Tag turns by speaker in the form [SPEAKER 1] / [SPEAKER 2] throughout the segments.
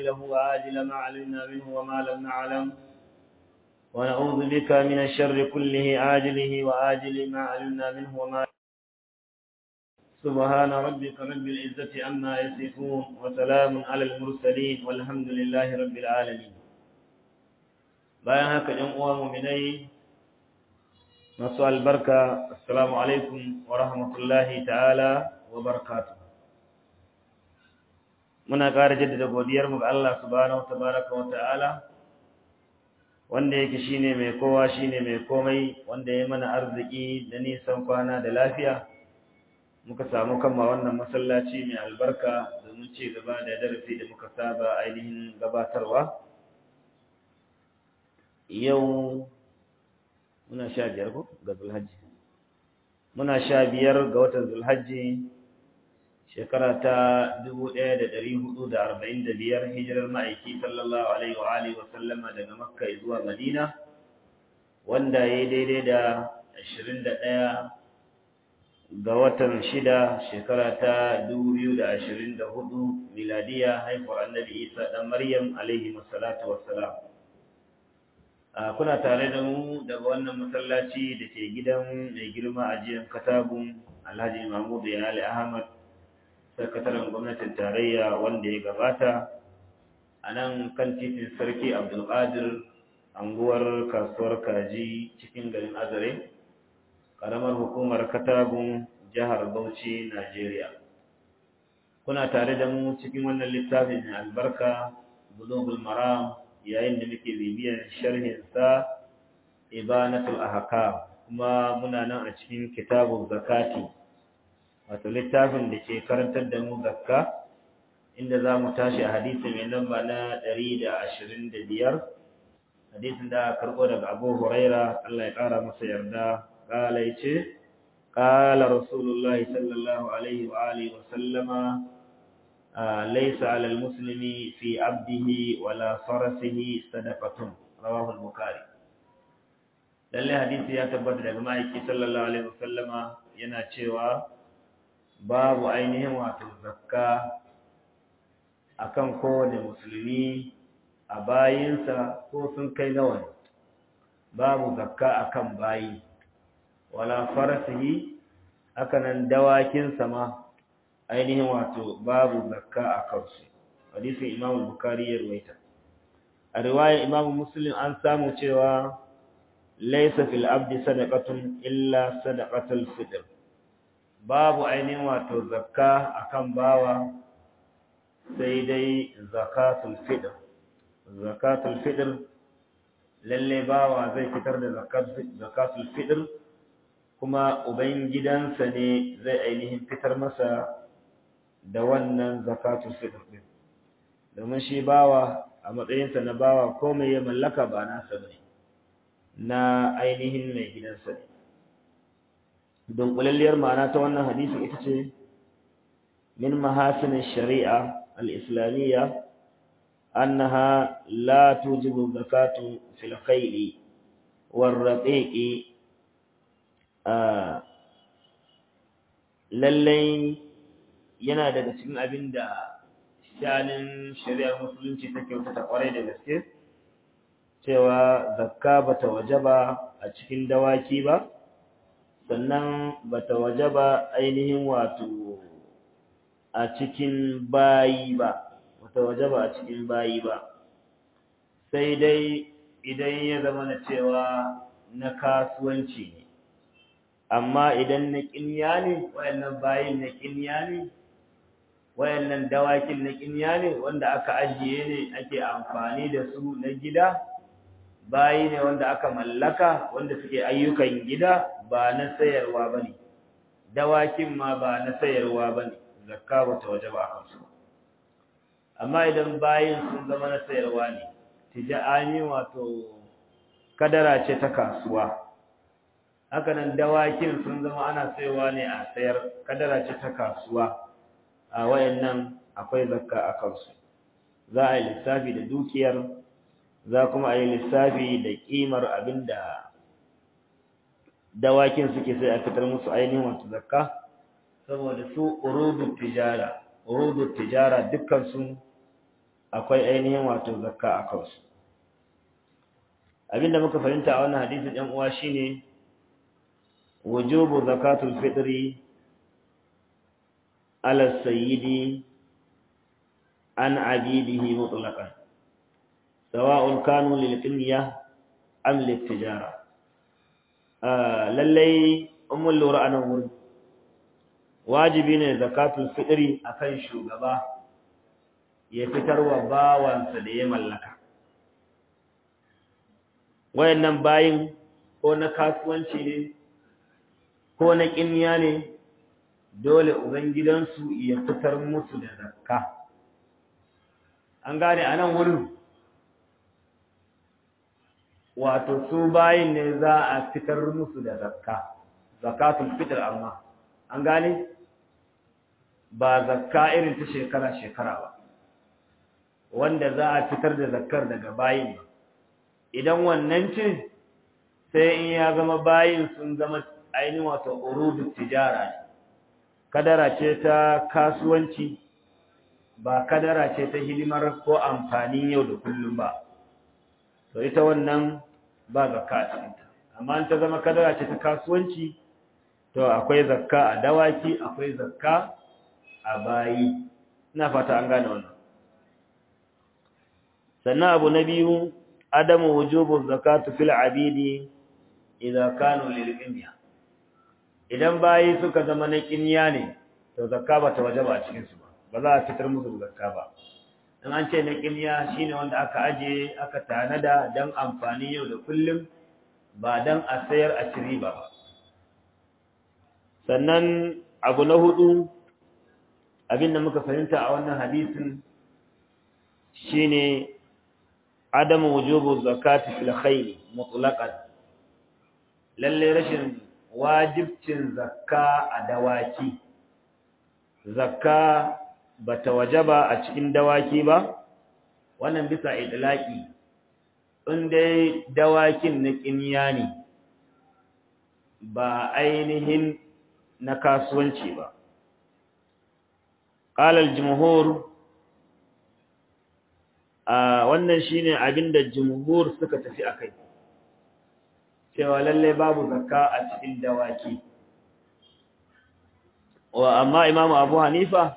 [SPEAKER 1] عاجله وآجل ما علمنا منه وما لم نعلم ونعوذ بك من الشر كله عاجله وآجل ما علمنا منه وما سبحان ربك رب العزة عما يصفون وسلام على المرسلين والحمد لله رب العالمين bayan haka ɗan uwa muminai masu albarka assalamu alaikum wa rahmatullahi ta'ala wa barakatuh muna ƙara jaddada godiyar mu ga Allah subhanahu tabaraka wa ta'ala wanda yake shine mai kowa shine mai komai wanda ya mana arziki da nisan kwana da lafiya muka samu kama wannan masallaci mai albarka domin ci gaba da darasi da muka saba ainihin gabatarwa yau muna sha biyar ko ga zulhajji muna sha biyar ga watan zulhajji shekara ta dubu ɗaya da ɗari hudu da arba'in da biyar hijirar ma'aiki sallallahu alaihi wa alihi wa sallama daga makka zuwa madina wanda ya yi daidai da ashirin da ɗaya ga watan shida shekara ta dubu biyu da ashirin da hudu miladiya haifuwar annabi isa ɗan maryam alaihi wassalatu wassalam kuna tare da mu daga wannan masallaci da ke gidan mai girma a jiyan katagun alhaji mahmudu yali ahmad sakataren gwamnatin tarayya wanda ya gabata a nan kan titin sarki abdulkadir anguwar kasuwar kaji cikin garin azare ƙaramar hukumar katagun jihar bauchi najeriya kuna tare da mu cikin wannan littafin mai albarka bulugul maram yayin da muke bibiyar sharhinsa ibanatul ahkam kuma muna nan a cikin kitabun zakati wato littafin da ke karantar da mu zakka inda za mu tashi a hadisi mai lamba na 125 hadisin da karɓo daga abu huraira Allah ya ƙara masa yarda ƙala ya ce ƙala rasulullah sallallahu alaihi wa alihi wa sallama ليس على المسلم في عبده ولا فرسه صدقة رواه البخاري lalle hadisi ya tabbata daga ma'aiki sallallahu alaihi wasallama yana cewa babu ainihin wato zakka akan kowane musulmi a bayinsa ko sun kai nawa ne babu zakka akan bayi wala farasihi hakanan dawakinsa ma ainihin wato babu zakka a kansu hadisin imam bukari ya ruwaita a riwayar imam muslim an samu cewa laysa fil abdi sadaqatun illa sadaqatul fitr babu ainihin wato zakka akan bawa sai dai zakatul fitr zakatul fitr lalle bawa zai fitar da zakatul fitr kuma ubangidansa ne zai ainihin fitar masa da wannan zakatul fitr din domin shi bawa a matsayinsa na bawa komai ya mallaka ba nasa bane na ainihin mai gidansa ne don kulalliyar ma'ana ta wannan hadisi ita ce min mahasin shari'a al-islamiyya annaha la tujibu zakatu fil khayli war raqiqi lallai yana daga cikin abin da shanin shari'ar musulunci ta kyautata kwarai da gaske cewa zakka bata wajaba a cikin dawaki ba sannan bata wajaba ainihin wato a cikin bayi ba bata wajaba a cikin bayi ba sai dai idan ya zama na cewa na kasuwanci ne amma idan na ƙinya ne wayannan bayin na ƙinya ne wayannan dawakin na ƙinya ne wanda aka ajiye ne ake amfani da su na gida bayi ne wanda aka mallaka wanda suke ayyukan gida ba na sayarwa bane dawakin ma ba na sayarwa bane zakka ba ta waje ba kansu amma idan bayin sun zama na sayarwa ne tijani wato kadara ce ta kasuwa hakanan dawakin sun zama ana sayarwa ne a sayar kadara ce ta kasuwa a wayannan akwai zakka a kansu za a yi lissafi da dukiyar za kuma a yi lissafi da kimar abinda dawakin suke sai a fitar musu ainihin wato zakka saboda su urudu tijara urudu tijara dukkan su akwai ainihin wato zakka a kansu abinda muka fahimta a wannan hadisin ɗan uwa shine wujubu zakatul fitri ala sayyidi an abidihi mutlaqan sawa'un kanu lil qinya am lit tijara lallai ummul lura anan wurin wajibi ne zakatul fitri akan shugaba ya fitarwa bawansa da ya mallaka wayannan bayin ko na kasuwanci ne ko na kinniya ne dole ubangidansu ya fitar musu da zakka an gane a nan wurin wato su bayin ne za a fitar musu da zakka zakatul fitr amma an gane ba zakka irin ta shekara-shekara ba wanda za a fitar da zakkar daga bayin idan wannan ce sai in ya zama bayin sun zama ainihin wato urudu tijara ne kadara ce ta kasuwanci ba kadara ce ta hidimar ko amfanin yau da kullum ba to ita wannan ba zakka a cikinta amma ta zama kadara ce ta kasuwanci to akwai zakka a dawaki akwai zakka a bayi ina fata an gane wannan sannan abu na biyu adamu wujubu zakatu fil abidi idan kanu lil idan bayi suka zama na kinya ne to zakka ba ta wajaba a cikin su ba ba za a fitar musu zakka ba in an ce na kinya shine wanda aka aje aka tanada dan amfani yau da kullum ba dan a sayar a ciri ba sannan abu na hudu abinda muka fahimta a wannan hadisin shine adamu wujubu zakati fil khayl mutlaqan lalle rashin wajibcin zakka a dawaki zakka bata wajaba a cikin dawaki ba wannan bisa idlaki in dai dawakin na kinniya ne ba ainihin na kasuwanci ba qala al-jumhur a wannan shine abinda jumhur suka tafi akai cewa lalle babu zakka a cikin dawaki wa amma imamu abu hanifa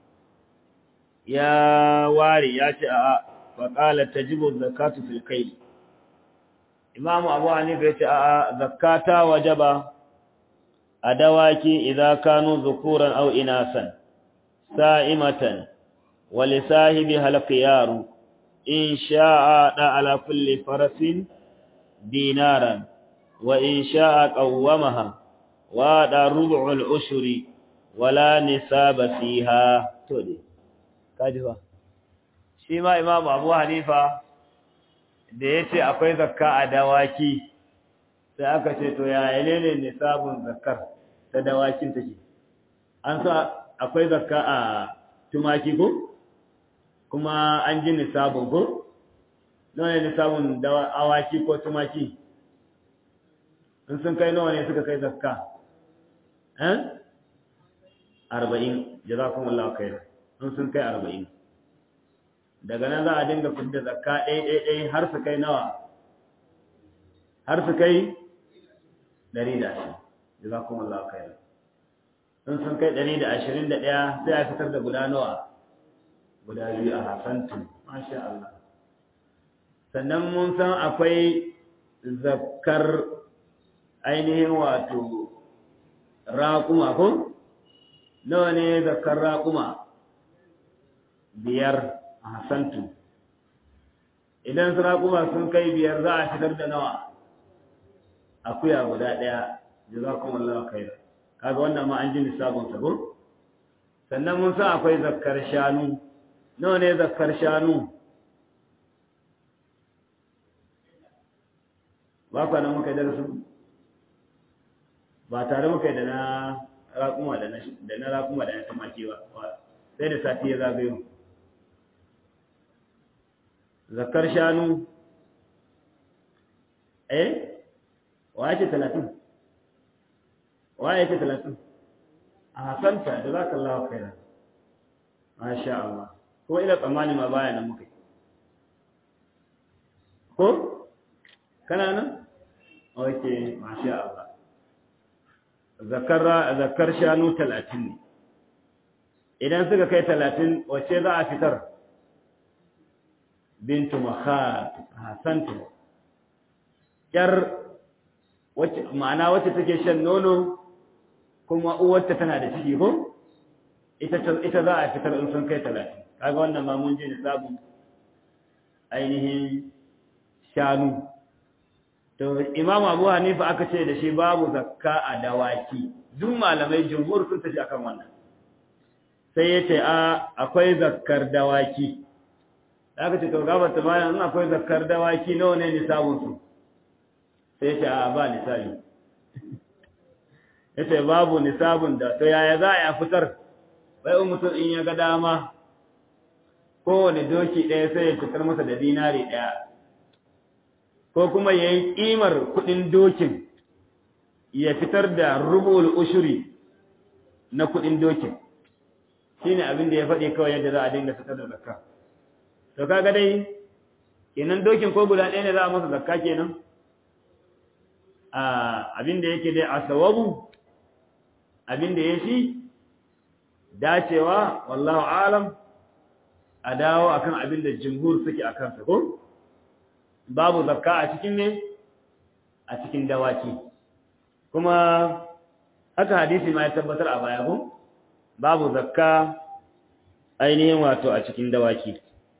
[SPEAKER 1] ya ware ya ce a faƙala tajibu zakatu fil kai imamu abu hanifa ya ce a zakata wajaba a dawaki idza kanu zukuran aw inasan sa'imatan wa li sahibi halqiyaru in sha'a da ala kulli farasin dinaran وإن شاء قومها ودا ربع العشر ولا نساب فيها تودي kaji ba shi ma imam abu hanifa da ya ce akwai zakka a dawaki sai aka ce to ya ne nisabun zakkar ta dawakin take an sa akwai zakka a tumaki ko kuma an ji nisabun ko nawa ne nisabun awaki ko tumaki in sun kai nawa ne suka kai zakka eh arba'in jazakumullahu khair in sun kai arba'in daga nan za a dinga fidda zakka ɗaya ɗaya ɗaya har su kai nawa har su kai ɗari da ashirin jazakumullahu khair in sun kai ɗari da ashirin da ɗaya sai a fitar da guda nawa guda biyu a hasantu masha Allah sannan mun san akwai zakkar ainihin wato raƙuma ko nawa ne zakar raƙuma biyar a hasantu idan su raƙuma sun kai biyar za a fitar da nawa akuya guda ɗaya jazakumullahu khair kaga wannan ma an ji lissafin sa ko sannan mun san akwai zakkar shanu nawa ne zakkar shanu ba kwa nan muka darasu ba tare muka yi da na raƙuma da na raƙuma da na tumaki ba sai da sati ya zagayo zakar shanu eh wa yake talatin wa yake talatin a hasanta da za ka lawa kaina masha Allah ko ina tsammani ma baya nan muka ko kana nan okay masha Allah zakar zakar shanu 30 ne idan suka kai 30 wace za a fitar bintu makhat hasantu yar wacce ma'ana wacce take shan nono kuma uwarta tana da ciki ko ita ita za a fitar in sun kai 30 kaga wannan ma mun je da sabon ainihin shanu to imam abu hanifa aka ce da shi babu zakka a dawaki duk malamai jumhur sun tafi akan wannan sai yace a akwai zakkar dawaki aka ce to gaba ta bayan in akwai zakkar dawaki nawa ne nisabun su sai yace a ba nisabi yace babu nisabun da to yaya za a fitar bai mutum in ya ga dama kowane doki ɗaya sai ya fitar masa da dinari ɗaya ko kuma ya yi ƙimar kuɗin dokin ya fitar da rubul ushuri na kuɗin dokin shi ne abin da ya faɗi kawai yadda za a dinga fitar da zakka to kaga dai kenan dokin ko guda ɗaya ne za a masa zakka kenan abin da yake dai a sawabu abin da ya fi dacewa wallahu alam a dawo akan abin da jumhur suke a kansa ko babu zakka a cikin ne a cikin dawaki kuma haka hadisi ma ya tabbatar a baya ko babu zakka ainihin wato a cikin dawaki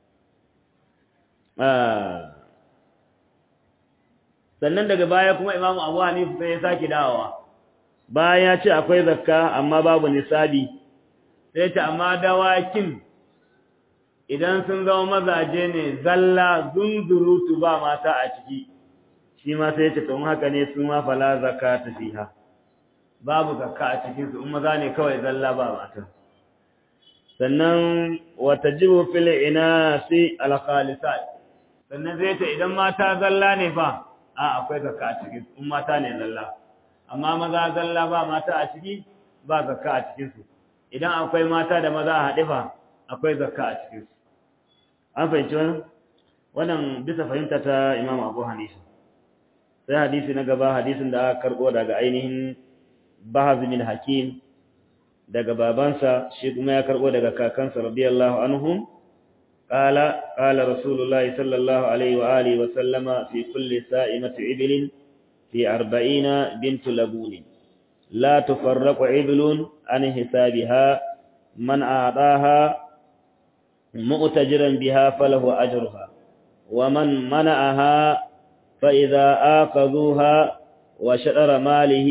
[SPEAKER 1] sannan daga baya kuma imamu abu hanifu sai ya sake dawowa bayan ya ce akwai zakka amma babu nisabi sai ta amma dawakin idan sun zama mazaje ne zalla zunzurutu ba mata a ciki shi ma sai ce tun haka ne su ma fala zakata fiha babu zakka a cikin su in maza ne kawai zalla ba mata sannan watajibu fil inasi al khalisat sannan zai ta idan mata zalla ne fa a akwai zakka a cikin su in mata ne zalla amma maza zalla ba mata a ciki ba zakka a cikin su idan akwai mata da maza a haɗe fa akwai zakka a cikin su an fahimci wannan wannan bisa fahimta ta Imam Abu Hanifa sai hadisi na gaba hadisin da aka karbo daga ainihin Bahaz bin Hakim daga babansa shi kuma ya karbo daga kakansa radiyallahu anhum qala qala rasulullahi sallallahu alaihi wa alihi wa sallama fi kulli sa'imati iblin fi 40 bint labun la tufarraqu iblun an hisabiha man a'taha مؤتجرا بها فله أجرها ومن منعها فإذا آخذوها وشرر ماله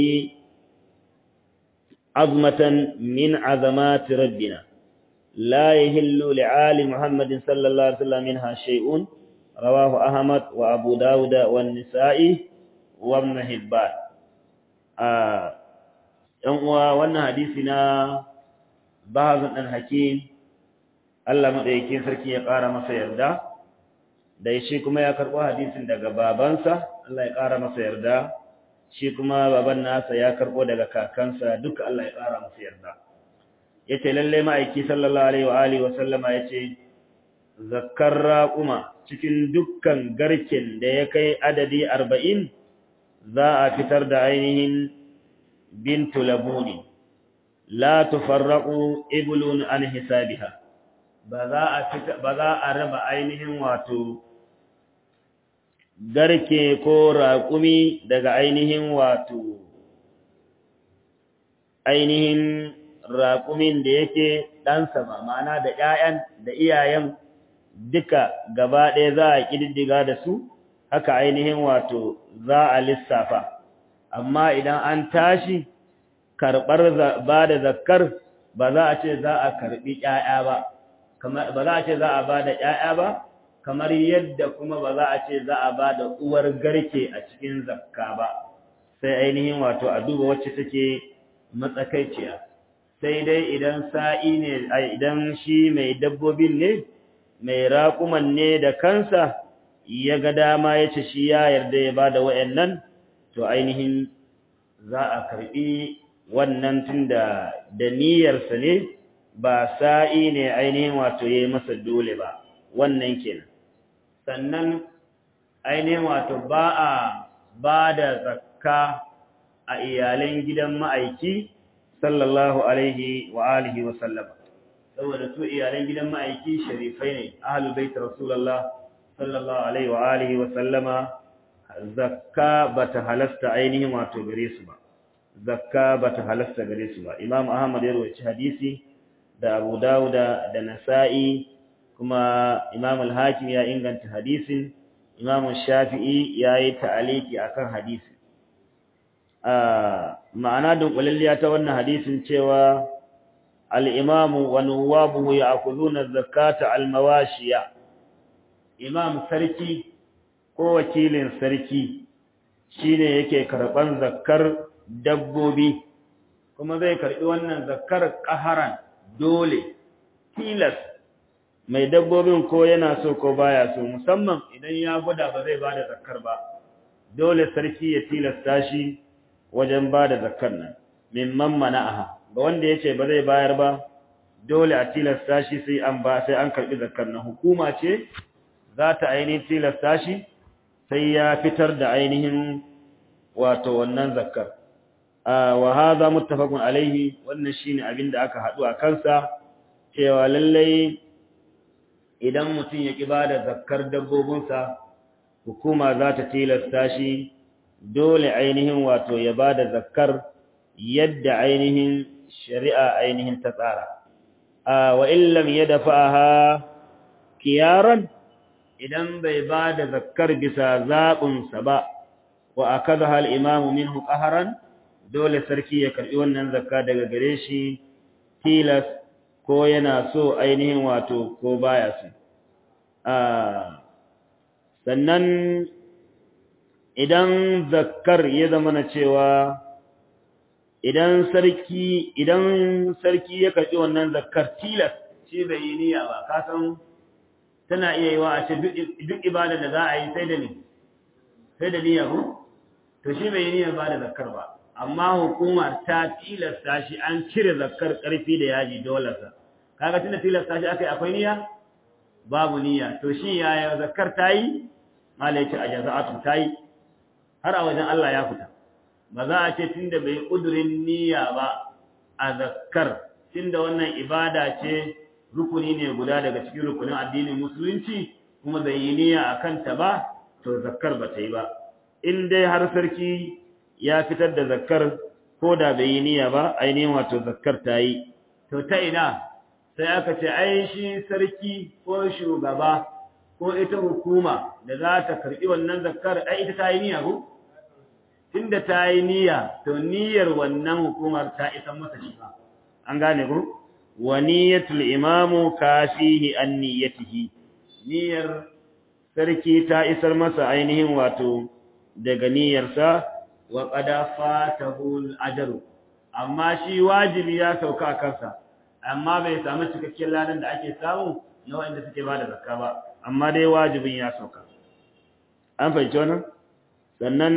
[SPEAKER 1] عظمة من عظمات ربنا لا يهل لعال محمد صلى الله عليه وسلم منها شيء رواه أحمد وأبو داود والنسائي وابن حبان آه وانا حديثنا بعض الحكيم Allah madaukakin sarki ya ƙara masa yarda da shi kuma ya karɓo hadisin daga babansa Allah ya ƙara masa yarda shi kuma baban nasa ya karɓo daga kakansa duka Allah ya ƙara masa yarda yace lalle ma'aiki sallallahu alaihi wa alihi wa sallama yace zakkar raquma cikin dukkan garken da ya kai adadi 40 za a fitar da ainihin bintu labuni la tufarraqu iblun an hisabiha ba za a fita ba za a raba ainihin wato garke ko raƙumi daga ainihin wato ainihin raƙumin da yake ɗansa ba ma'ana da ƴaƴan da iyayen duka gaba ɗaya za a ƙididdiga da su haka ainihin wato za a lissafa amma idan an tashi karɓar ba da zakkar ba za a ce za a karɓi ƴaƴa ba kamar ba za a ce za a ba da ƴaƴa ba kamar yadda kuma ba za a ce za a ba da uwar garke a cikin zakka ba sai ainihin wato a duba wacce take matsakaiciya sai dai idan sa'i ne idan shi mai dabbobin ne mai raƙuman ne da kansa ya ga dama ya ce shi ya yarda ya ba da wa'yannan to ainihin za a karɓi wannan tun da da niyyarsa ne ba sa'i ne ainihin wato yayi masa dole ba wannan kenan sannan ainihin wato ba a ba da zakka a iyalan gidan ma'aiki sallallahu alaihi wa alihi wa sallama saboda su iyalan gidan ma'aiki sharifai ne ahlul bait rasulullah sallallahu alaihi wa alihi wa sallama zakka bata halasta ainihin wato gare su ba zakka bata halasta gare su ba imam ahmad ya rawaci hadisi da abu dauda da nasa'i kuma imam al-hakim ya inganta hadisin imam shafi'i ya yi ta'aliki akan hadisi ma'ana dunkulalliya ta wannan hadisin cewa al-imamu wa nuwabuhu ya'khuduna zakata al-mawashiya imam sarki ko wakilin sarki shine yake karban zakkar dabbobi kuma zai karbi wannan zakkar qaharan dole tilas mai dabbobin ko yana so ko baya so musamman idan ya gwada ba zai bada zakkar ba dole sarki ya tilasta shi wajen bada zakkar nan mimman mana'aha ga wanda yace ba zai bayar ba dole a tilasta shi sai an ba sai an karbi zakkar nan hukuma ce za ta ainihin tilasta shi sai ya fitar da ainihin wato wannan zakkar wa hadha muttafaqun alaihi wannan shine abinda aka hadu a kansa cewa lallai idan mutum ya ki bada zakkar dabbobinsa hukuma za ta tilasta shi dole ainihin wato ya bada zakkar yadda ainihin shari'a ainihin ta tsara wa illam yadfa'aha kiyaran idan bai ba da zakkar bisa zaɓinsa ba wa a kaza hal imamu min ƙaharan dole sarki ya karɓi wannan zakka daga gare shi tilas ko yana so ainihin wato ko baya so sannan idan zakkar ya zama na cewa idan sarki idan sarki ya karɓi wannan zakkar tilas shi bai yi niyya ba kasan tana iya yi wa a ce duk ibada da za a yi sai da ni sai da niyya ko to shi bai yi niyyar ba da zakkar ba amma hukumar ta tilasta shi an cire zakkar karfi da yaji dole sa kaga tunda tilasta shi akai akwai niyya babu niyya to shi yaya zakkar ta yi malai ce a jaza'atu ta yi har a wajen Allah ya fita ba za a ce tunda bai kudurin niyya ba a zakkar tunda wannan ibada ce rukuni ne guda daga cikin rukunin addinin musulunci kuma bai yi niyya a kanta ba to zakkar ba ta yi ba in dai har sarki ya fitar da zakkar ko da bai yi niyya ba ainihin wato zakkar ta yi to ta ina sai aka ce ai shi sarki ko shugaba ko ita hukuma da za ta karɓi wannan zakkar ai ita ta yi niyya ko tunda ta yi niyya to niyyar wannan hukumar ta isa masa shi ba an gane ko wa niyyatul imamu kafihi an niyyatihi niyyar sarki ta isar masa ainihin wato daga niyyarsa wa qada fatahu al-ajru amma shi wajibi ya sauka a kansa amma bai samu cikakken ladan da ake samu na wanda suke bada zakka ba amma dai wajibin ya sauka an fahimci wannan sannan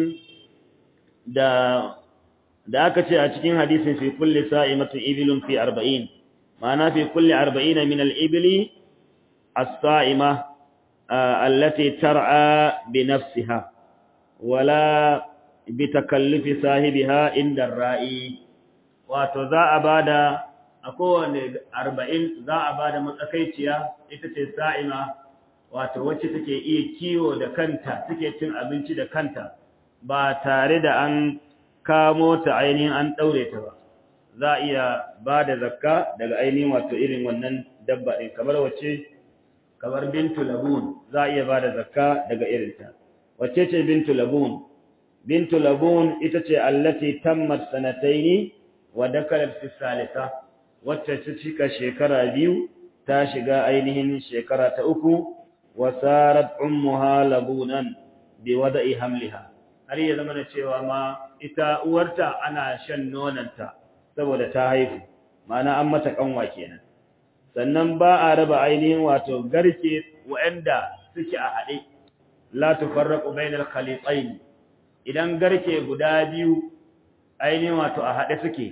[SPEAKER 1] da da aka ce a cikin hadisin fi kulli sa'imatin ibilun fi 40 ma'ana fi kulli 40 min al-ibli as-sa'ima allati tar'a bi nafsiha wala bi takallufi sahibiha inda ar-ra'i wato za a bada a kowane 40 za a bada matsakaiciya ita ce sa'ima wato wacce take iya kiwo da kanta take cin abinci da kanta ba tare da an kamo ta ainihin an ɗaure ta ba za a iya ba da zakka daga ainihin wato irin wannan dabba ɗin kamar wacce kamar bintu labun za a iya ba da zakka daga irinta wacce ce bintu labun bintu labun ita ce allati tammat sanataini wa dakalat fi salisa wacce ta cika shekara biyu ta shiga ainihin shekara ta uku wa sarat ummuha labunan bi wada'i hamliha har ya zama da cewa ma ita uwarta ana shan nonanta saboda ta haifu ma'ana an mata kanwa kenan sannan ba a raba ainihin wato garke waɗanda suke a haɗe la tufarraqu bainal khaliqain idan garke guda biyu ainihin wato a haɗe suke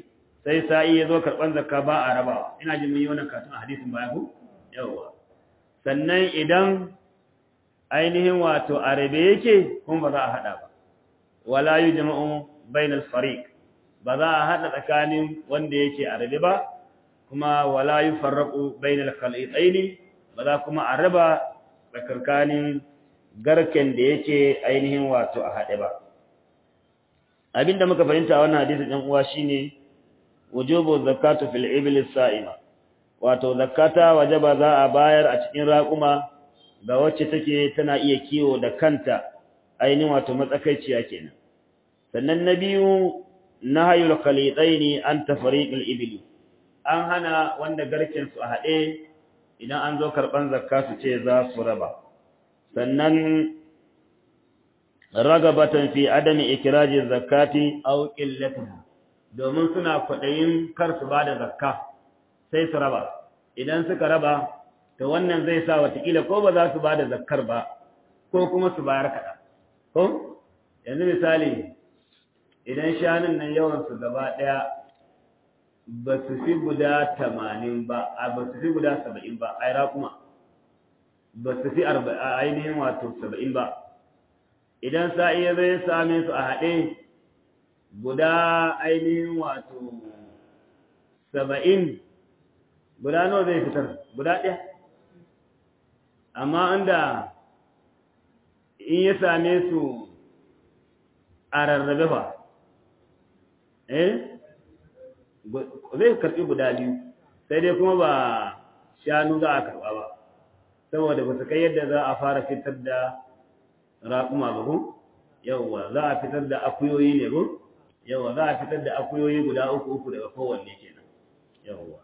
[SPEAKER 1] sai sa'i ya zo karɓar zakka ba a rabawa ina jin mun yi wannan katon a hadisin baya ku yawwa sannan idan ainihin wato a rabe yake kuma ba za a haɗa ba wala yi jama'un bainal fariq ba za a haɗa tsakanin wanda yake a rabe ba kuma wala yi farraƙu bainal khalitaini ba za kuma a raba tsakankanin garken da yake ainihin wato a haɗe ba abinda muka fahimta wannan hadisi ɗan uwa shine wujubu zakatu fil iblis sa'ima wato zakata wajaba za a bayar a cikin raƙuma ga wacce take tana iya kiwo da kanta ainihin wato matsakaiciya kenan sannan na biyu nahayul khalitaini an tafriqil ibli an hana wanda garken su a haɗe idan an zo karɓan zakka su ce za su raba sannan ragabatan fi adami ikraji zakati aw qillatiha domin suna kwaɗayin kar su bada zakka sai su raba idan suka raba to wannan zai sa watakila ko ba za su bada zakkar ba ko kuma su bayar kaɗan ko yanzu misali idan shanun nan yawan su gaba ɗaya ba su fi guda tamanin ba a ba su fi guda saba'in ba a kuma ba su fi ainihin wato saba'in ba idan sa'i ya zai same su a haɗe guda ainihin wato saba'in guda nawa zai fitar guda ɗaya amma inda in ya same su a rarrabe fa eh zai karɓi guda biyu sai dai kuma ba shanu za a karɓa ba saboda ba su kai yadda za a fara fitar da raƙuma ba ku yawwa za a fitar da akuyoyi ne ku yawwa za a fitar da akuyoyi guda uku uku daga kowanne kenan yawwa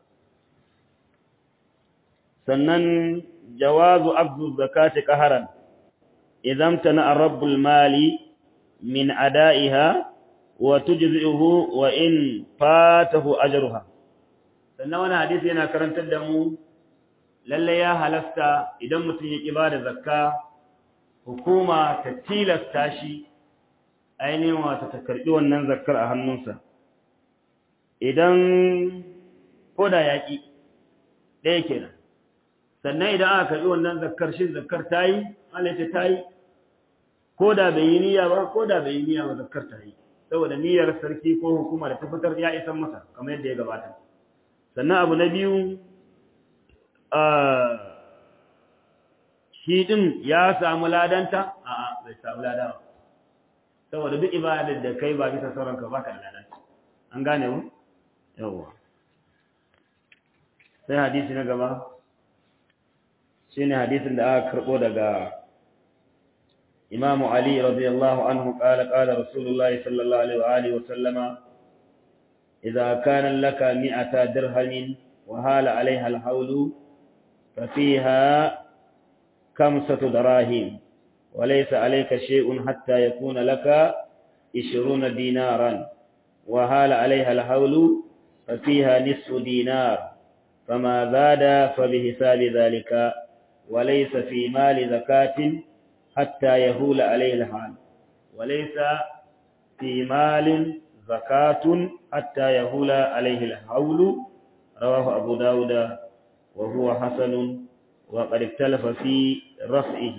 [SPEAKER 1] sannan jawazu abdu zakati qaharan idan tana rabbul mali min ada'iha wa tujzi'uhu wa in fatahu ajruha sannan wannan hadisi yana karantar da mu lalle ya halasta idan mutum ya ki bada zakka hukuma ta tilasta shi ainihin wata ta karbi wannan zakkar a hannunsa idan koda yaki ɗaya kenan sannan idan aka karbi wannan zakkar shin zakkar tayi Allah ta tayi koda bai yi niyya ba koda bai yi niyya ba zakkar tayi saboda niyyar sarki ko hukuma da ta fitar ya isan masa kamar yadda ya gabata sannan abu na biyu shi din ya samu ladanta a'a bai samu lada ba saboda duk ibadar da kai ba bisa sauran ka baka da ladanta an gane mu yawa sai hadisi na gaba shine hadisin da aka karbo daga إمام علي رضي الله عنه قال قال رسول الله صلى الله عليه وآله وسلم إذا كان لك مئة درهم وهال عليها الحول ففيها خمسة دراهم وليس عليك شيء حتى يكون لك عشرون دينارا وهال عليها الحول ففيها نصف دينار فما زاد فبحساب ذلك وليس في مال زكاة حتى يهول عليه الحال وليس في مال زكاة حتى يهول عليه الحول رواه أبو داود وهو حسن وقد اختلف في رفعه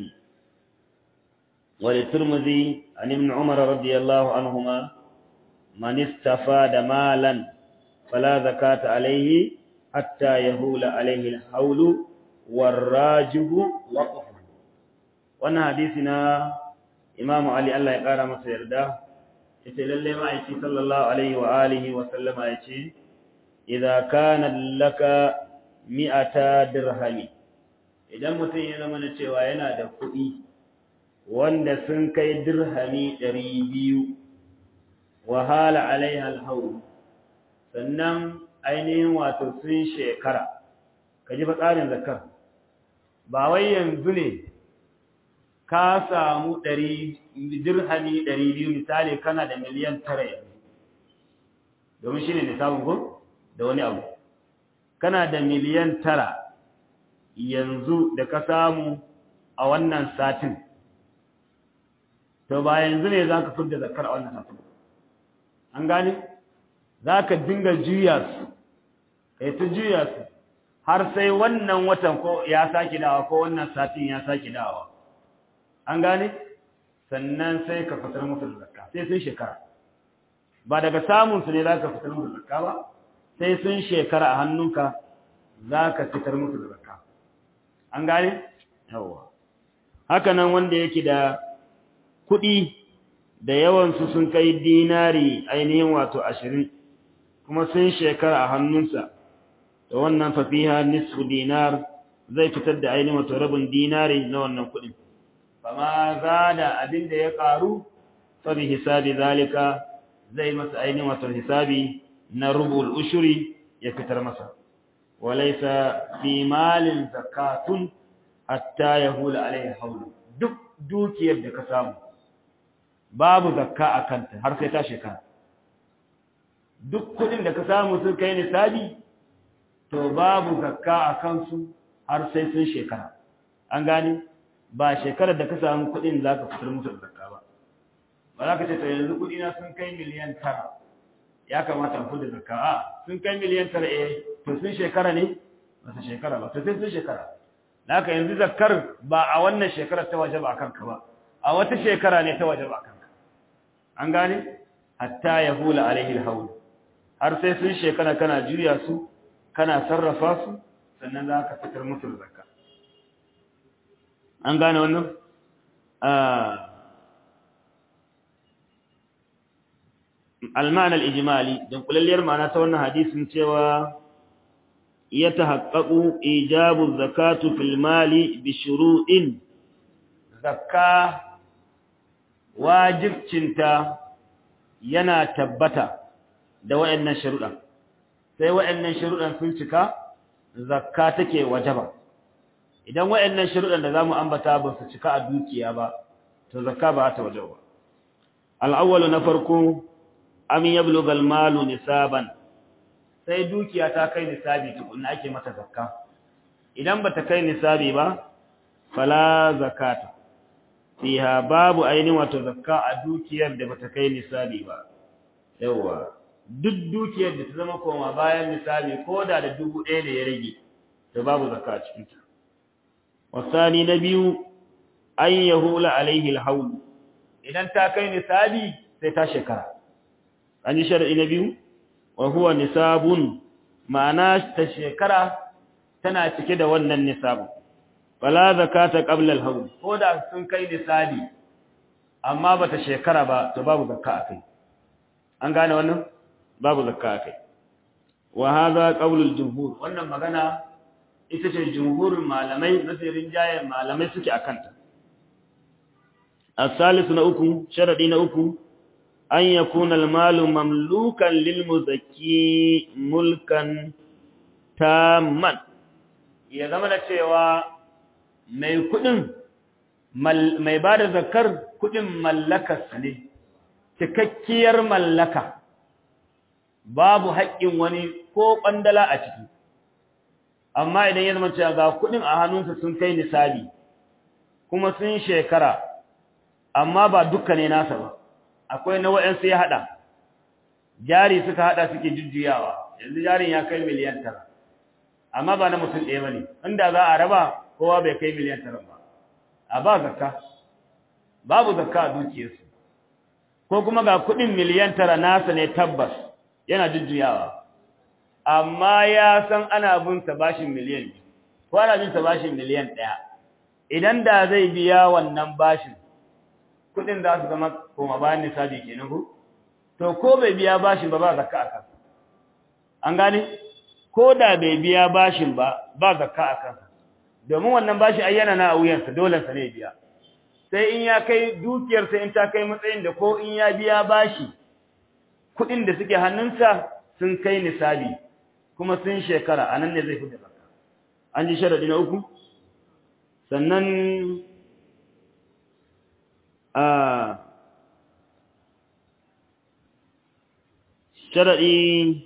[SPEAKER 1] وللترمذي عن ابن عمر رضي الله عنهما من استفاد مالا فلا زكاة عليه حتى يهول عليه الحول والراجب وقف wannan hadisi na Imam Ali Allah ya kara masa yarda yace lalle ma'aiki sallallahu alaihi wa alihi wa sallama yace idza kana laka mi'ata dirhami idan mutum ya zama cewa yana da kuɗi wanda sun kai dirhami 200 wa hala alaiha alhawl sannan ainihin wato sun shekara kaji fa tsarin zakar ba wai yanzu ne ka samu ɗari dirhami ɗari biyu misali kana da miliyan tara yanzu domin shi ne nisabin ko da wani abu kana da miliyan tara yanzu da ka samu a wannan satin to ba yanzu ne za ka fidda zakar a wannan satin an gane za ka dinga juya su kai ta juya su har sai wannan watan ko ya saki dawa ko wannan satin ya saki dawa an gane sannan sai ka fitar musu da zakka sai sun shekara ba daga samun su ne za ka fitar musu da zakka ba sai sun shekara a hannunka za ka fitar musu da zakka an gane yawa haka nan wanda yake da kuɗi da yawansu sun kai dinari ainihin wato ashirin kuma sun shekara a hannunsa da wannan fafiha nisfu dinar zai fitar da ainihin wato rabin dinari na wannan kuɗin fama za da abin da ya ƙaru sabi hisabi zalika zai masa ainihin wato hisabi na rubul ushuri ya fitar masa walaisa fi malin zakatun hatta yahula alaihi haulu duk dukiyar da ka samu babu zakka a kanta har sai ta shekara duk kudin da ka samu sun kai nisabi to babu zakka a kansu har sai sun shekara an gane ba shekarar da ka samu kudin za ka fitar musu da zakka ba ba za ka ce to yanzu kudina sun kai miliyan tara ya kamata a fitar da zakka a sun kai miliyan tara eh to sun shekara ne ba su shekara ba to sai sun shekara da haka yanzu zakkar ba a wannan shekarar ta waje ba a kanka ba a wata shekara ne ta waje ba a kanka an gane hatta ya hula alaihi alhawl har sai sun shekara kana juya su kana sarrafa su sannan za ka fitar musu da zakka an gane wannan المعنى الإجمالي دون كل اللي معنى تونا حديث سوى يتحقق إيجاب الزكاة في المال بشروط زكاة واجب cinta yana tabbata da wayannan sharuɗan sai wayannan sharuɗan sun cika zakka take wajaba idan wayannan sharuɗan da zamu ambata ba su cika a dukiya ba to zakka ba ta wajaba al-awwalu na farko am yablugha al-malu nisaban sai dukiya ta kai nisabi tukunna ake mata zakka idan bata kai nisabi ba fala zakata fiha babu ainihin wato zakka a dukiyar da bata kai nisabi ba yawa duk dukiyar da ta zama koma bayan nisabi ko da da dubu ɗaya da ya rage to babu zakka a cikin ta wasani na biyu an yahula alaihi alhawl idan ta kai nisabi sai ta shekara an yi shar'i na biyu wa huwa nisabun ma'ana ta shekara tana cike da wannan nisabun wala zakata qabla al-hawl ko da sun kai nisabi amma bata shekara ba to babu zakka akai an gane wannan babu zakka akai wa hadha qawlul jumhur wannan magana ita ce jumhurin malamai nasirin jayen malamai suke akanta as-salis na uku sharadi na uku an yakuna al-malu mamlukan lil muzakki mulkan tamman ya zama da cewa mai kudin mai ba da zakar kudin mallakarsa ne cikakkiyar mallaka babu haƙƙin wani ko ƙwandala a ciki amma idan ya zama cewa ga kudin a hannunsa sun kai nisabi kuma sun shekara amma ba dukkan ne nasa ba akwai na wa'ansu ya haɗa jari suka haɗa suke jujjuyawa yanzu jarin ya kai miliyan tara amma ba na mutum ɗaya ba ne inda za a raba kowa bai kai miliyan tara ba a ba zakka babu zakka a dukiyarsu ko kuma ga kuɗin miliyan tara nasa ne tabbas yana jujjuyawa amma ya san ana bin sa bashin miliyan ko ana bin sa bashin miliyan ɗaya idan da zai biya wannan bashin kuɗin za su zama koma bayan nisabi kenan ko to ko bai biya bashin ba ba zakka a kansa an gane ko da bai biya bashin ba ba zakka a kansa domin wannan bashi ayyana na wuyansa dole sa ne biya sai in ya kai dukiyar sai in ta kai matsayin da ko in ya biya bashi kudin da suke hannunsa sun kai nisabi kuma sun shekara anan ne zai fi zakka an ji sharadi na uku sannan a sharadi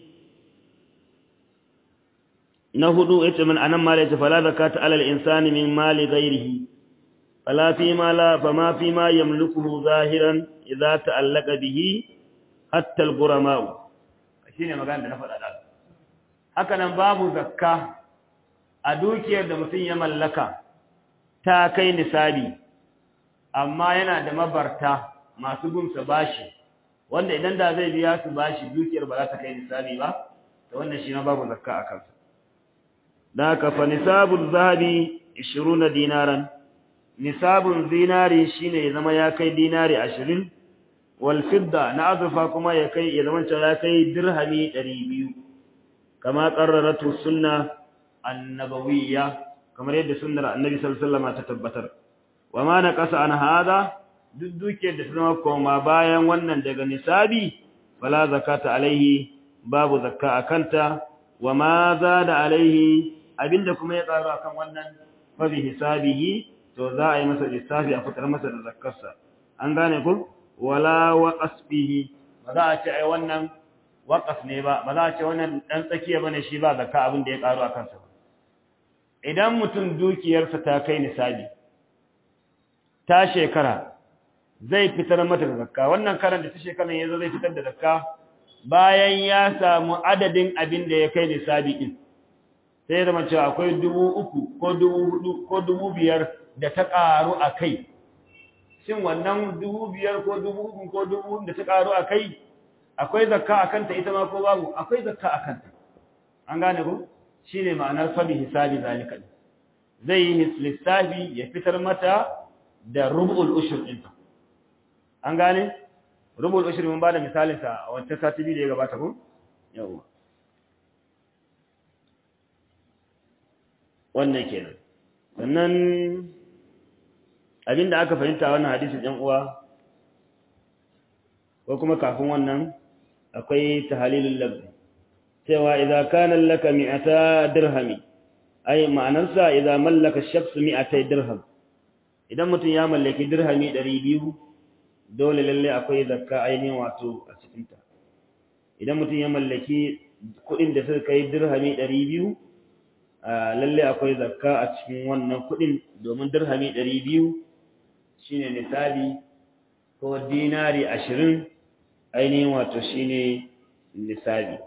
[SPEAKER 1] na hudu yace min anan ma yace fala zakata alal insani min mali ghairihi fala fi ma la fama fi ma yamlikuhu zahiran idza ta'allaqa bihi hatta al-ghurama shine magana da na faɗa da haka nan babu zakka a dukiyar da mutum ya mallaka ta kai nisabi amma yana da mabarta masu gumsa bashi wanda idan da zai biya su bashi dukiyar ba za ta kai nisabi ba to wannan shi ma babu zakka a kansa da haka fa nisabul zahabi 20 dinaran nisabun zinari shine ya zama ya kai dinari 20 wal fidda na azurfa kuma ya kai ya zama ya kai dirhami 200 kama qarraratu sunna annabawiyya kamar yadda sunnar annabi sallallahu alaihi wasallam ta tabbatar wa ma naqasa an hada duk duke da zama koma bayan wannan daga nisabi fala zakata alaihi babu zakka akanta wa ma zada alaihi abinda kuma ya karu akan wannan fa bi hisabihi to za a yi masa lissafi a fitar masa da zakkarsa an gane ku wala waqas bihi ba za a ce ai wannan waqas ne ba ba za a ce wannan dan tsakiya bane shi ba zakka abin da ya karu akan sa idan mutum dukiyarsa ta kai nisabi ta shekara zai fitar mata da zakka wannan karan da ta shekaran yazo zai fitar da zakka bayan ya samu adadin abin da ya kai nisabi din sai zama cewa akwai dubu uku ko dubu hudu ko dubu biyar da ta karu a kai shin wannan dubu biyar ko dubu uku ko dubu da ta karu a kai akwai zakka a kanta ita ma ko babu akwai zakka a kanta an gane ko shine ma'anar fabi hisabi zalika zai yi lissafi ya fitar mata da rubul ushur ɗinta an gane rubul ushur mun bada misalin sa a wancan sati biyu da ya gabata ko yawa wannan kenan sannan abinda aka fahimta wannan hadisin ɗan uwa ko kuma kafin wannan akwai tahalilul lafzi cewa idza kana laka mi'ata dirhami ai ma'anarsa idza mallaka shakhs mi'atay dirham idan mutum ya mallaki dirhami 200 dole lalle akwai zakka ainihin wato a cikin ta idan mutum ya mallaki kudin da suka kai dirhami 200 lalle akwai zakka a cikin wannan kudin domin dirhami 200 shine nisabi ko dinari 20 ainihin wato shine nisabi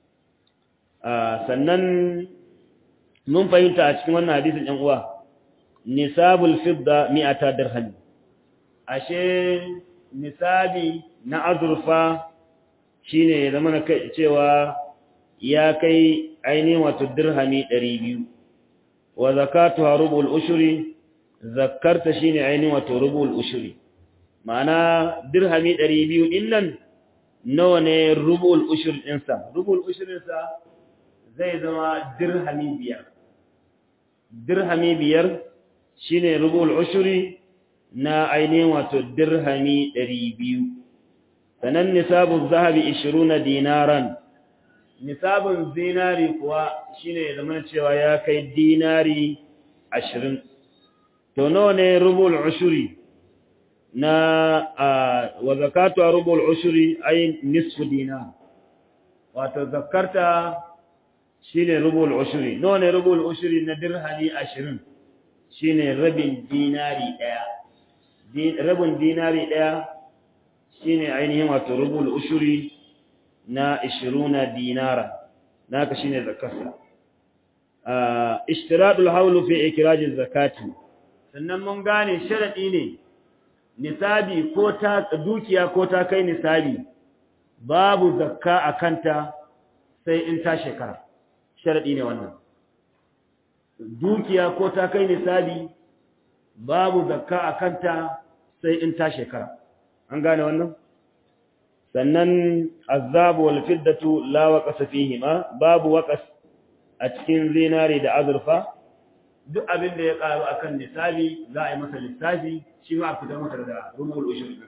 [SPEAKER 1] sannan mun fahimta a cikin wannan hadisin ɗan uwa nisabul fidda mi'ata dirham ashe nisabi na azurfa shine ya zama cewa ya kai ainihin wato dirhami 200 wa zakatuha rubul ushri zakarta shine ainihin wato rubul ushri ma'ana dirhami 200 din nan nawa ne rubul ushri ɗinsa rubul ushrinsa zai zama dirhami biyar dirhami biyar shine rubul ushri na ainihin wato dirhami ɗari biyu sanan nisabun zahabi ishiruna dinaran nisabun zinari kuwa shine ya zama cewa ya kai dinari ashirin to nawa ne rubul ushri na wa zakatu rubul ushri ay nisfu dinar wato zakarta shine rubul ushri nawa ne rubul ushri na dirhami 20 shine rabin dinari daya rabin dinari daya shine ainihin wato rubul ushri na 20 dinara naka shine zakarsa ah ishtiradul hawl fi ikraj zakati sannan mun gane sharadi ne nisabi ko ta dukiya ko ta kai nisabi babu zakka akanta sai in ta shekara sharadi ne wannan dukiya ko ta kai nisabi babu zakka a kanta sai in ta shekara an gane wannan sannan azabu wal fiddatu la waqasa fihima babu waqas a cikin zinari da azurfa duk abin da ya karu akan nisabi za a yi masa lissafi shi ma a fitar masa da rubul ushur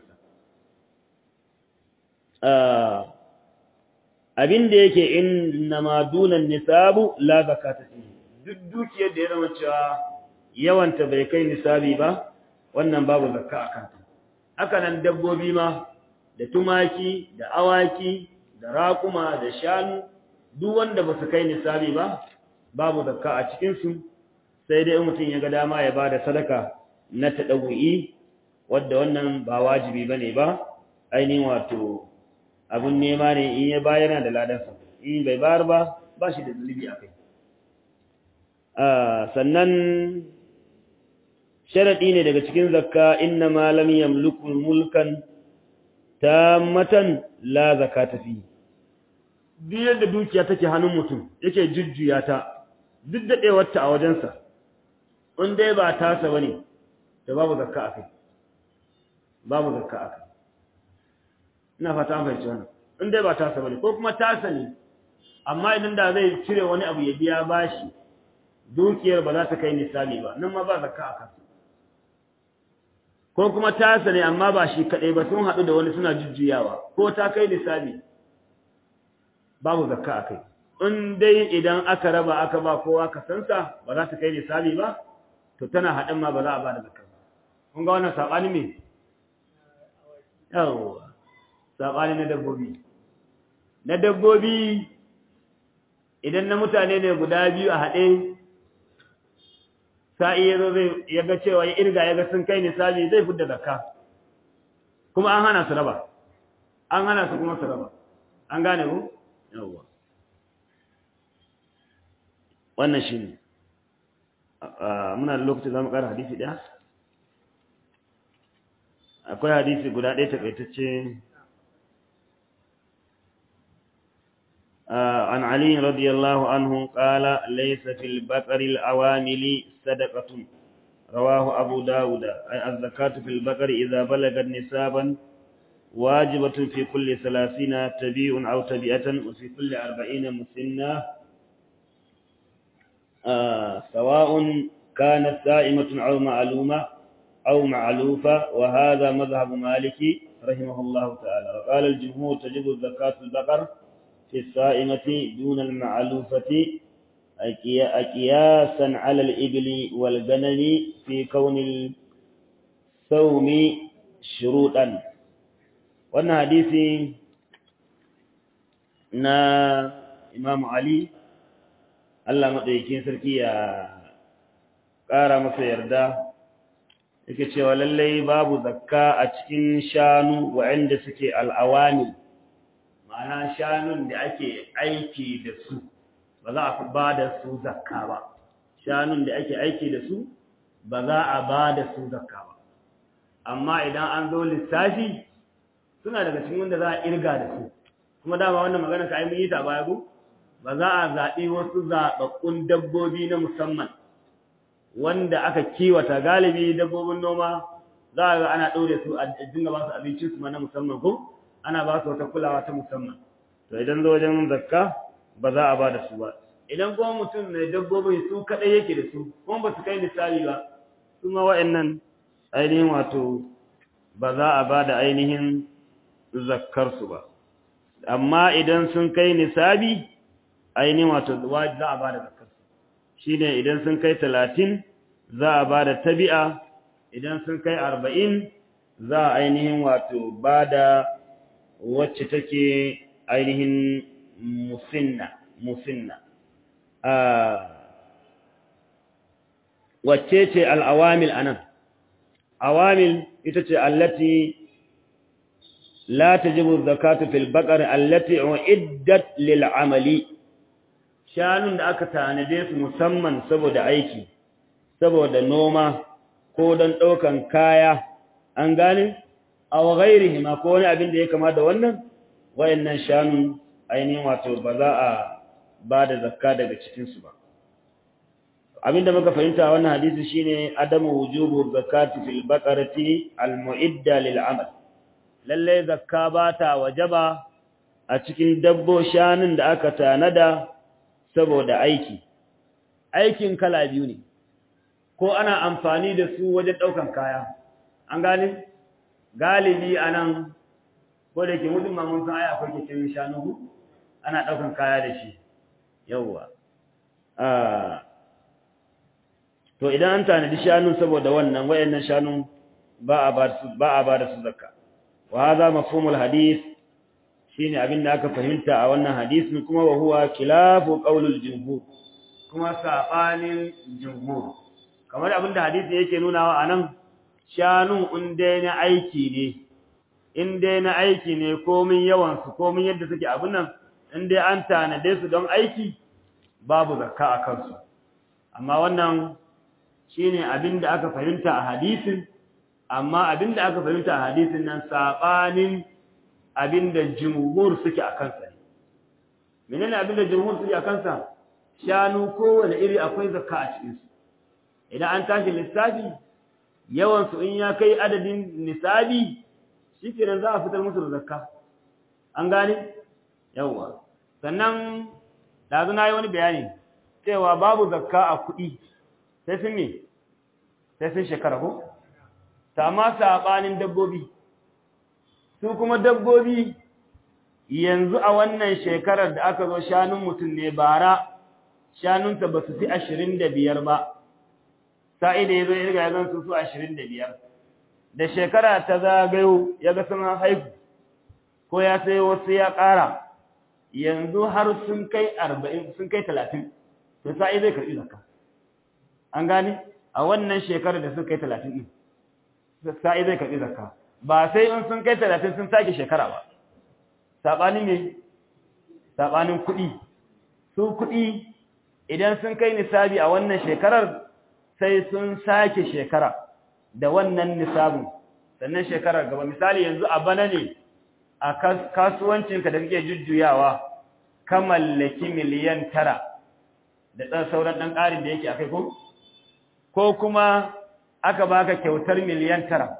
[SPEAKER 1] abin da yake innama dunan nisabu la zakata fihi duk dukiyar da ya zama cewa yawanta bai kai nisabi ba wannan babu zakka a kanta haka nan dabbobi ma da tumaki da awaki da raƙuma da shanu duk wanda ba su kai nisabi ba babu zakka a cikinsu sai dai mutum ya ga dama ya ba da sadaka na taɗawu'i wadda wannan ba wajibi ba ne ba ainihin wato abin nema ne in ya bayana da ladansa in bai bayar ba ba shi da zunubi a kai sannan sharaɗi ne daga cikin zakka inna ma lam yamliku mulkan tammatan la zakata fi duk yadda dukiya take hannun mutum yake jujjuya ta duk daɗewarta a wajensa in dai ba tasa bane da babu zakka a kai babu zakka a kai ina fata an fahimci wannan in dai ba tasa bane ko kuma tasa ne amma idan da zai cire wani abu ya biya bashi dukiyar ba za ta kai nisabi ba nan ma ba zakka a kansa ko kuma tasa ne amma ba shi kaɗai ba sun haɗu da wani suna jujjuyawa ko ta kai nisabi babu zakka a kai in dai idan aka raba aka ba kowa ka sansa ba za ta kai nisabi ba to tana haɗin ma ba za a ba da zakka ba kun ga wannan saɓani me yawwa saɓani na dabbobi na dabbobi idan na mutane ne guda biyu a haɗe sa'i ya zo zai ya ga cewa ya irga ya ga sun kai nisabi zai fidda zakka kuma an hana su raba an hana su kuma su raba an gane ku yawwa wannan shi ne muna da lokaci za mu ƙara hadisi ɗaya akwai hadisi guda ɗaya taƙaitacce عن علي رضي الله عنه قال ليس في البقر الأوامل صدقة رواه أبو داود أي الزكاة في البقر إذا بلغت نسابا واجبة في كل ثلاثين تبيع أو تبيئة وفي كل أربعين مسنة آه سواء كانت سائمة أو معلومة أو معلوفة وهذا مذهب مالك رحمه الله تعالى وقال الجمهور تجب الزكاة في البقر في الصائمة دون المعلوفة أكياسا على الإبل والغنم في كون الصوم شروطا وانا حديثي نا إمام علي Allah maɗaukin sarki ya ƙara masa yarda yake cewa lallai babu zakka a cikin shanu waɗanda suke al'awani ma'ana shanun da ake aiki da su ba za a ba da su zakka ba shanun da ake aiki da su ba za a ba da su zakka ba amma idan an zo lissafi suna daga cikin wanda za a irga da su kuma dama wannan magana ka yi ta baya ko ba za a zaɓi wasu zaɓaɓɓun dabbobi na musamman wanda aka kiwata galibi dabbobin noma za a ga ana ɗaure su a dinga ba su abincin su na musamman ko ana ba su wata kulawa ta musamman to idan zo wajen zakka ba za a ba da su ba idan kuma mutum mai dabbobin su kaɗai yake da su kuma ba su kai misali ba su ma wa'annan ainihin wato ba za a ba da ainihin zakkarsu ba amma idan sun kai nisabi ainihin wato za a ba da zakkarsu shi ne idan sun kai talatin za a ba da tabi'a idan sun kai arba'in za a ainihin wato ba da wacce take ainihin musinna musinna wacce ce al'awamil anan awamil ita ce allati la tajibu zakatu fil baqar allati uiddat lil amali shanun da aka tanade su musamman saboda aiki saboda noma ko don ɗaukan kaya an gane aw ghairihi ma ko wani abin da ya kama da wannan wayannan shanun ainihin wato ba za a ba da zakka daga cikin su ba abinda muka fahimta wannan hadisi shine adamu wujubu zakati fil baqarati al mu'idda lil amal lalle zakka ba ta wajaba a cikin dabbo shanun da aka tanada saboda aiki aikin kala biyu ne ko ana amfani da su wajen daukan kaya an gane galibi anan ko da ke mutum ma mun san ai akwai kicin shanu ana daukan kaya da shi yawwa ah to idan an tanadi shanu saboda wannan wayannan shanu ba a ba su ba a ba da su zakka wa hadha mafhumul hadith shine abin da aka fahimta a wannan hadisin kuma wa huwa khilafu qaulul jumhur kuma sabanin jumhur kamar abin da hadisi yake nunawa anan shanu in dai na aiki ne in dai na aiki ne komin yawan su komin yadda suke abin nan in dai an tanade su don aiki babu zakka a kansu amma wannan shine abin da aka fahimta a hadisin amma abin da aka fahimta a hadisin nan sabanin abin da jumhur suke a kansa ne menene abin da jumhur suke a kansa shanu kowane iri akwai zakka a cikin su idan an tashi lissafi yawan su in ya kai adadin nisabi shikenan za a fitar musu da zakka an gane yawa sannan dazu na yi wani bayani cewa babu zakka a kuɗi sai sun me sai sun shekara ko ta ma saɓanin dabbobi su kuma dabbobi yanzu a wannan shekarar da aka zo shanun mutum ne bara shanunsa ba su fi ashirin da biyar ba sa'i da ya zo ya riga ya zan su su ashirin da biyar da shekara ta zagayo ya ga sun haihu ko ya sai wasu ya ƙara yanzu har sun kai arba'in sun kai talatin to sa'i zai karɓi zakka an gane a wannan shekarar da sun kai talatin ɗin sa'i zai karɓi zakka ba sai in sun kai talatin sun sake shekara ba saɓanin ne saɓanin kuɗi su kuɗi idan sun kai nisabi a wannan shekarar sai sun sake shekara da wannan nisabin sannan shekarar gaba misali yanzu a bana ne a kasuwancinka da kake jujjuyawa ka mallaki miliyan tara da ɗan sauran ɗan ƙarin da yake a kai ko? ko kuma aka baka kyautar miliyan tara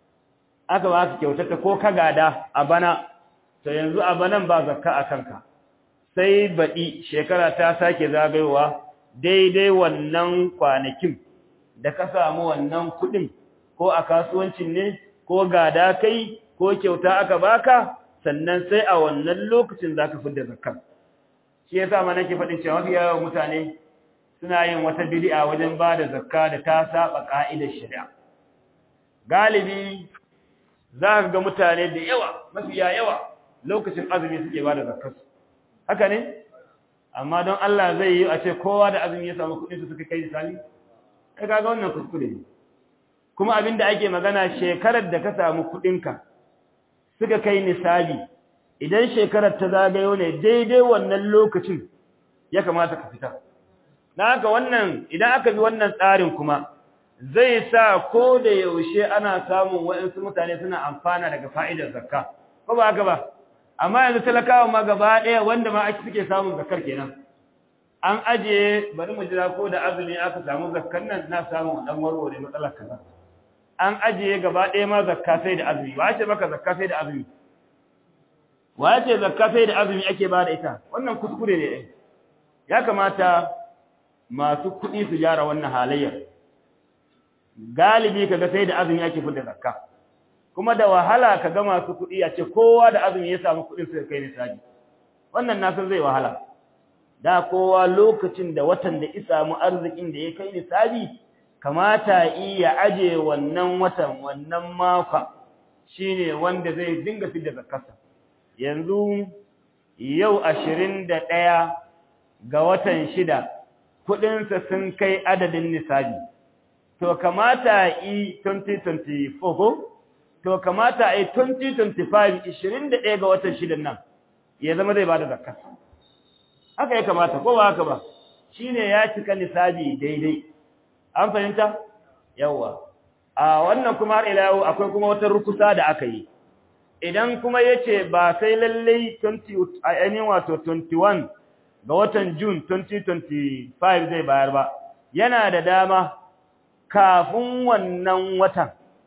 [SPEAKER 1] aka baka kyautar ta ko ka gada a bana to yanzu a banan ba zakka a kanka sai baɗi shekara ta sake zagayowa daidai wannan kwanakin da ka samu wannan kuɗin ko a kasuwancin ne ko gada kai ko kyauta aka baka sannan sai a wannan lokacin zaka fidda zakka shi yasa ma nake faɗin cewa mafi yawan mutane suna yin wata bid'a wajen ba da zakka da ta saba ka'idar shari'a galibi za ka ga mutane da yawa mafi yawa lokacin azumi suke ba da zakkar haka ne amma don Allah zai yi a ce kowa da azumi ya samu kuɗin su suka kai misali kai kaga wannan kuskure ne kuma abin da ake magana shekarar da ka samu kuɗinka suka kai nisabi idan shekarar ta zagayo ne daidai wannan lokacin ya kamata ka fita na haka wannan idan aka bi wannan tsarin kuma zai sa ko da yaushe ana samun waɗansu mutane suna amfana daga fa'idar zakka ko ba haka ba amma yanzu talakawa ma gaba ɗaya wanda ma ake suke samun zakkar kenan an ajiye bari mu jira ko da azumi aka samu zakkar nan na samu dan warware matsalar kaza an ajiye gaba ɗaya ma zakka sai da azumi wa ce maka zakka sai da azumi wa ce zakka sai da azumi ake ba da ita wannan kuskure ne ya kamata masu kuɗi su gyara wannan halayyar galibi kaga sai da azumi ake fitar zakka kuma da wahala kaga masu kuɗi a ce kowa da azumi ya samu kuɗin su kai nisabi wannan na san zai wahala da kowa lokacin da watan da ya samu arzikin da ya kai nisabi kamata iya aje wannan watan wannan maka shine wanda zai dinga fitar zakkarsa yanzu yau 21 ga watan shida kudinsa sun kai adadin nisabi to kamata yi 2024 ko to kamata yi 2025 21 ga watan shidan nan ya zama zai bada zakka haka ya kamata ko ba haka ba shine ya cika nisabi daidai an fahimta yawa a wannan kuma har ila yau akwai kuma wata rukusa da aka yi idan kuma yace ba sai lalle 20 ainihin wato 21 ga watan June 2025 zai bayar ba yana da dama kafin wannan watan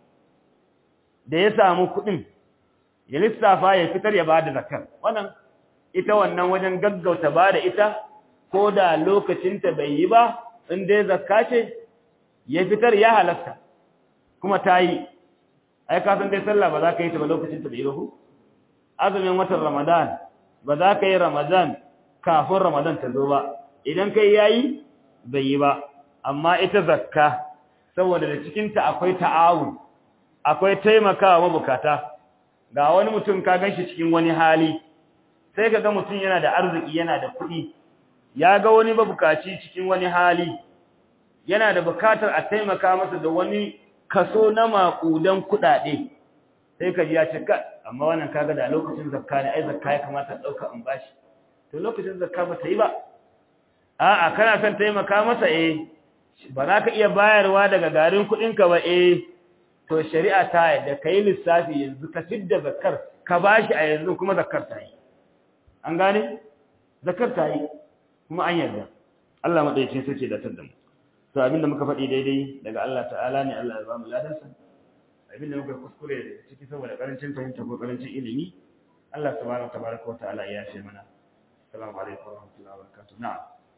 [SPEAKER 1] da ya samu kuɗin ya lissafa ya fitar ya bada zakar wannan ita wannan wajen gaggauta bada ita ko da lokacinta bai yi ba in dai zakka ce ya fitar ya halatta kuma ta yi ai ka san dai sallah ba za ka yi ta ba lokacinta bai yi ba ku azumin watan ramadan ba za ka yi ramadan kafin Ramadan ta zo ba idan kai yayi bai yi ba amma ita zakka saboda da cikin ta akwai ta'awun akwai taimakawa mabukata ga wani mutum ka ganshi cikin wani hali sai kaga mutum yana da arziki yana da kuɗi ya ga wani mabukaci cikin wani hali yana da bukatar a taimaka masa da wani kaso na makudan kuɗaɗe sai ka ji ya ce ka amma wannan kaga da lokacin zakka ne ai zakka ya kamata dauka in bashi to lokacin zakka ba ta yi ba a'a kana son taimaka masa eh ba za ka iya bayarwa daga garin kuɗinka ba eh to shari'a ta yadda ka yi lissafi yanzu ka fidda zakkar ka bashi a yanzu kuma zakkar ta yi an gane zakkar ta yi kuma an yarda Allah madaukakin sarki da tadda mu to abinda muka faɗi daidai daga Allah ta'ala ne Allah ya ba mu ladansa abinda muka kuskure ciki saboda karancin fahimta ko karancin ilimi Allah subhanahu tabaraka wa ta'ala ya yafe mana assalamu alaikum wa rahmatullahi wa barakatuh na'am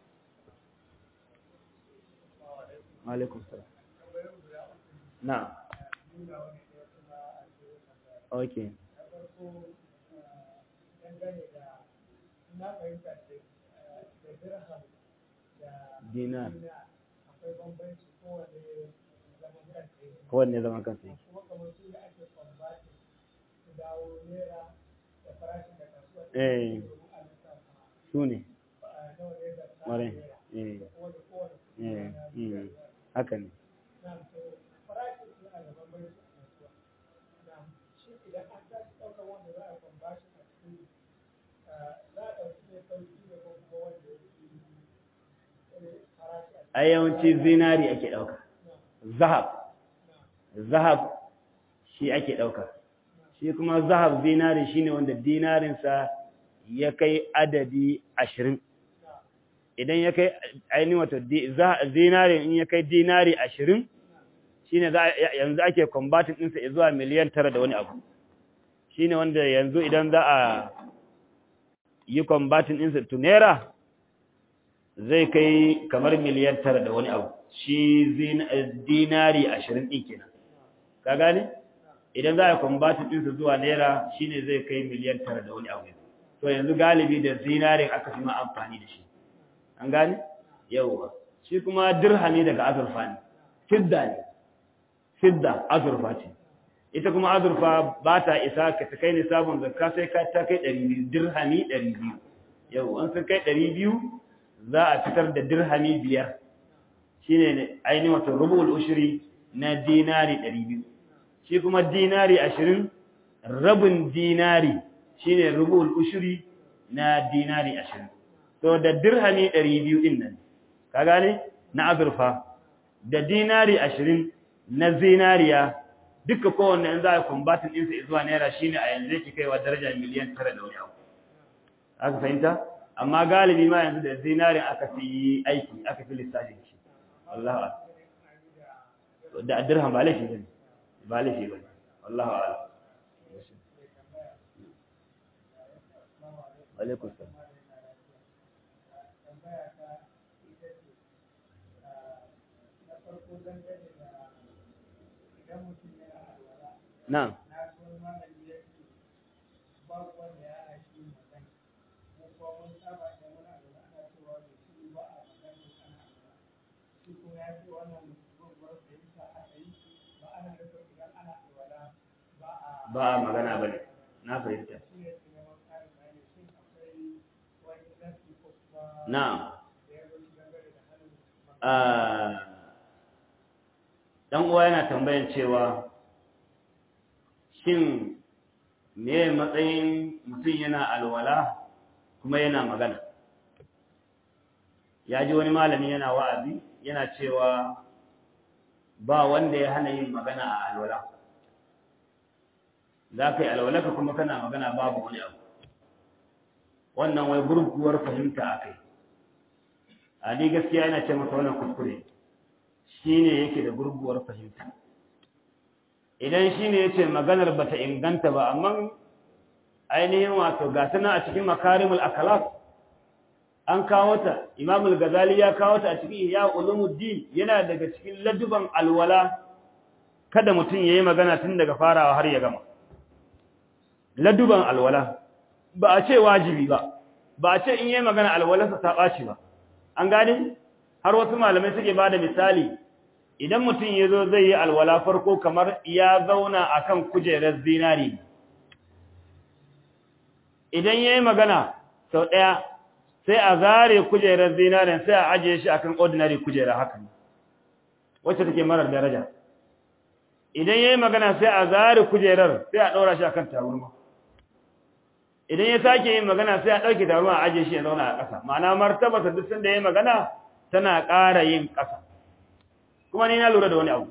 [SPEAKER 1] wa alaikum salam na'am okay dinar kowanne zaman kansa yake eh su ne mare eh eh haka ne a yawanci zinari ake ɗauka zahab zahab shi ake ɗauka shi kuma zahab zinari shine wanda dinarinsa ya kai adadi ashirin idan ya kai ainihin wato zinari in ya kai dinari ashirin shine yanzu ake combatin ɗinsa zuwa miliyan tara da wani abu shine wanda yanzu idan za a yi combatin ɗinsa to naira zai kai kamar miliyan tara da wani abu shi dinari ashirin ɗin kenan ka gane idan za a kwambata ɗinsa zuwa naira shine zai kai miliyan tara da wani abu to yanzu galibi da zinarin aka fi ma amfani da shi an gane yauwa shi kuma dirhami daga azurfa ne fidda ne fidda azurfa ce ita kuma azurfa ba ta isa ka ta kai nisabin zakka sai ka ta kai ɗari biyu dirhami ɗari biyu yau an sun kai ɗari biyu za a fitar da dirhami biyar shi ne ainihin wato rubul ushiri na dinari ɗari biyu shi kuma dinari ashirin rabin dinari shi ne rubul ushiri na dinari ashirin to da dirhami ɗari biyu ɗin nan ka gane na azurfa da dinari ashirin na zinariya duka kowanne in za a kumbatin ɗinsa zuwa naira shi ne a yanzu yake kaiwa daraja miliyan tara da wani abu aka fahimta amma galibi ma yanzu da zinarin aka fi aiki aka fi lissafin shi Allah da dirham ba laifi bane ba laifi bane Allah a'lam alaikum salam na'am ba a magana ba ne na fahimta na ɗan uwa yana tambayan cewa shin me matsayin mutum yana alwala kuma yana magana ya ji wani malami yana wa'azi yana cewa ba wanda ya hana yin magana a alwala za ka yi alwalaka kuma kana magana babu wani abu wannan wai gurguwar fahimta a kai a ni gaskiya yana ce masa wannan kuskure shi ne yake da gurguwar fahimta idan shi ne ya ce maganar ba ta inganta ba amma ainihin wato gasana a cikin makarimul akalaf an kawo ta imamul gazali ya kawo ta a cikin ya ulumuddin yana daga cikin laduban alwala kada mutum ya yi magana tun daga farawa har ya gama laduban alwala ba a ce wajibi ba ba a ce in yi magana alwalarsa ta ɓaci ba an gane har wasu malamai suke ba da misali idan mutum ya zo zai yi alwala farko kamar ya zauna a kan kujerar zinari idan ya yi magana sau ɗaya sai a zare kujerar zinarin sai a ajiye shi akan ordinary kujera haka ne wacce take marar daraja idan ya yi magana sai a zare kujerar sai a ɗaura shi akan taburma idan ya sake yin magana sai a ɗauke taruwa a ajiye shi ya zauna a ƙasa ma'ana martabata duk sanda ya magana tana ƙara yin ƙasa kuma ni na lura da wani abu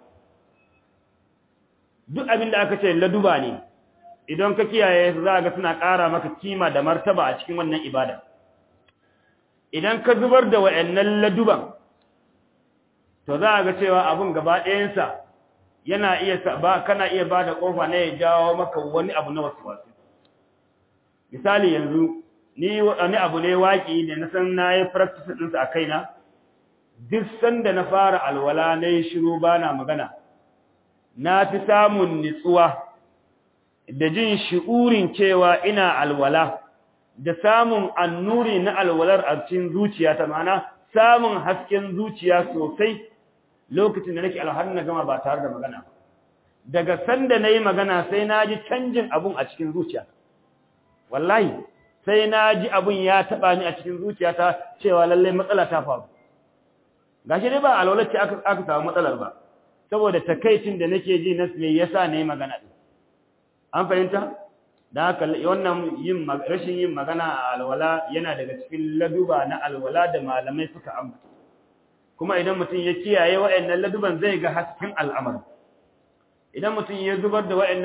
[SPEAKER 1] duk abin da aka ce laduba ne idan ka kiyaye su za ga suna ƙara maka kima da martaba a cikin wannan ibada idan ka zubar da wa'annan laduban to za ga cewa abun gaba ɗayansa yana iya ba kana iya ba da ƙofa na ya jawo maka wani abu na wasu wasu misali yanzu ni wani abu ne waƙi da na san na yi practice ɗinsa a kaina duk sanda na fara alwala na yi shiru ba na magana na fi samun nitsuwa da jin shi'urin cewa ina alwala da samun annuri na alwalar a cikin zuciya ta mana samun hasken zuciya sosai lokacin da nake alhar na gama ba tare da magana daga sanda na yi magana sai na ji canjin abun a cikin zuciya wallahi sai na ji abun ya taɓa ni a cikin zuciyata cewa lallai matsala ta faru gashi dai ba alwalar ce aka samu matsalar ba saboda takaicin da nake ji na me yasa ne magana din an fahimta da haka wannan yin rashin yin magana a alwala yana daga cikin laduba na alwala da malamai suka ambata kuma idan mutum ya kiyaye wa'annan laduban zai ga hasken al'amari idan mutum ya zubar da wa'annan